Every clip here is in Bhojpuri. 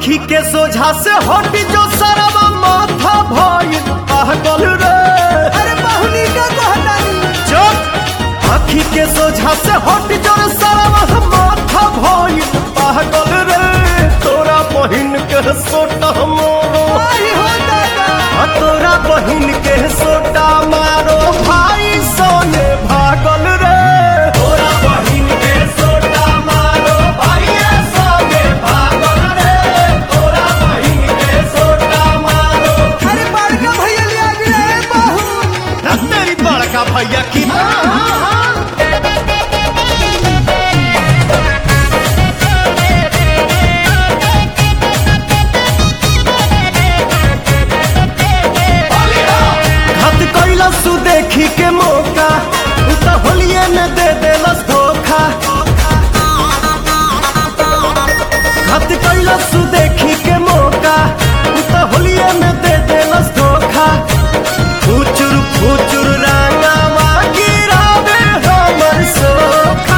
आखी के सोझा से हट जो सरवा माथा भइल पागल रे अरे बहुनी का कहतानी चुप आखी के सोझा से हट जो सरवा माथा भइल पागल रे तोरा बहिन के सोटा मोरो आई हो दादा आ तोरा बहिन के सोटा मारो भाई सोने भागल रे तोरा बहिन के सोटा मारो भाई सोने भागल रे तोरा बहिन के सोटा मारो अरे बड़का भैया ले आ गए बहू ना तेरी बड़का भैया की हद कैला सु देखी के मौका उ त होलिए में दे देलस धोखा हद कैला सु देखी के मौका उ त होलिए में दे देलस धोखा फुचुर फुचुर रंगावा गिरावे हमर सोखा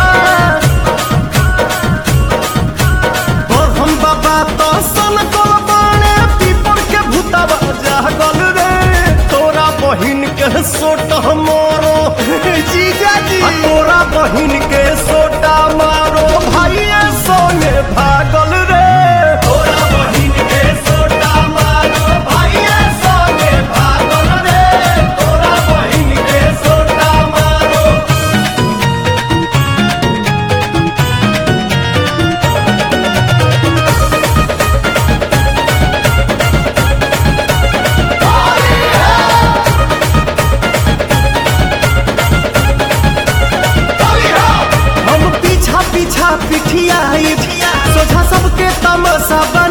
और हम बाबा तो सन को बाणे पीपर के भूतावा जागल रे तोरा बहिन के सोटा मारो जीजा जी आ तोरा बहिन के सोटा मारो भाइये सोने भागल रे तोरा बहिन के सोटा मारो भाइये सोने भागल रे तोरा बहिन के सोटा मारो हम पीछा पीछा पिठिया सोझा सबके तमाशा बा